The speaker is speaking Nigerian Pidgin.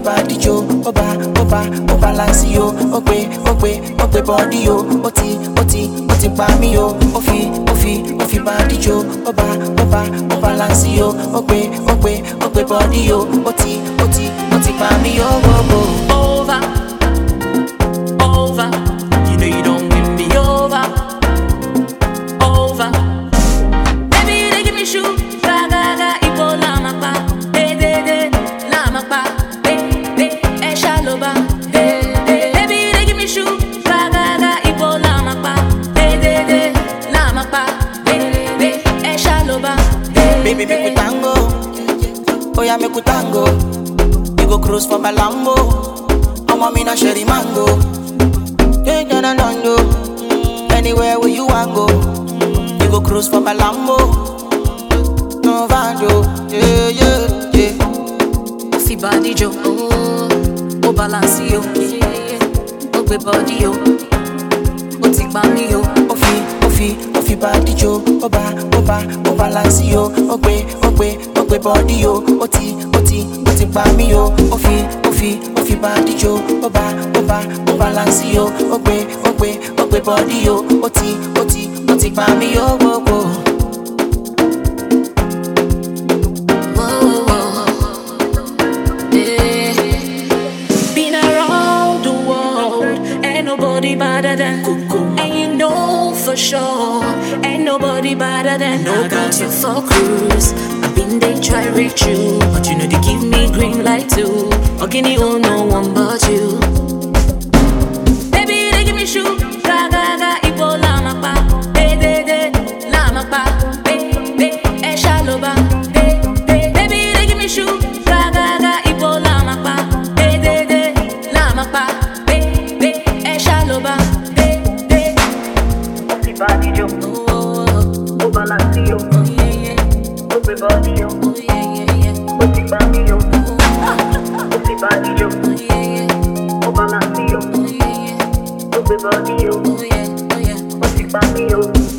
body jo, ó bá, ó bá, ó balance yo, ó gbé, ó gbé, ó gbé body yo, ó ti, ó ti, ó ti pa mí yo, ó fi, ó fi, ó fi body jo, ó bá, ó bá, ó balance yo, ó gbé, ó gbé, ó gbé body yo, ó ti, ó ti, ó ti pa mí yo, wo, wo. over, over. You know you don't win me over, over. Baby, they give me shoe, ga ga ga, ipo lama pa, de de de, lama pa, de de, e shaloba, de de. Baby, they give me shoe, ga ga ga, ipo lama pa, de de de, lama pa, de de, e shaloba, de Baby, make we tango. Oh yeah, make we tango. You go cruise for my Lambo. I'm a mina sherry mango. Yeah, yeah, no, no, no. Anywhere where you want go. You go cruise for my Lambo. No vando. Yeah, yeah, yeah. Fi body jo, oh, oh balance yo, oh gbé body yo, ó ti gbá mi yo. Ó fi, ó fi, ó fi body jo. Ó bá, ó bá, ó balance yo. Ó gbé, ó gbé, ó gbé body yo. Ó ti, ó ti, ó ti pa mí yo. Ó fi, ó fi, ó fi body jo. Ó bá, ó bá, ó balance yo. Ó gbé, ó gbé, ó gbé body yo. Ó ti, ó ti, ó ti pa mí yo. Wo, wo. Whoa, whoa, yeah. Been around the world, ain't nobody better than Coco. And you know for sure, ain't nobody better than I got you for cruise. I've been they try reach you, but you know they give me green light too. Ogini oh no one but you. Baby, they give me shoe, ga ga ga, ipo lama pa, de de de, lama pa, de de, e shaloba, de de. Baby, they give me shoe, ga ga ga, ipo lama pa, de de de, lama pa, de de, e shaloba, de de. Fi body jo, Oh, oh, oh, o balance yo, oh, yeah, yeah, o gbé body yo, oh, yeah, yeah, yeah, o ti pa mí yo. oh, O fi body jo, oh, yeah, yeah, o balance yo, oh, yeah, yeah, o gbé body yo, oh, yeah, oh, yeah. o ti pa mí yo.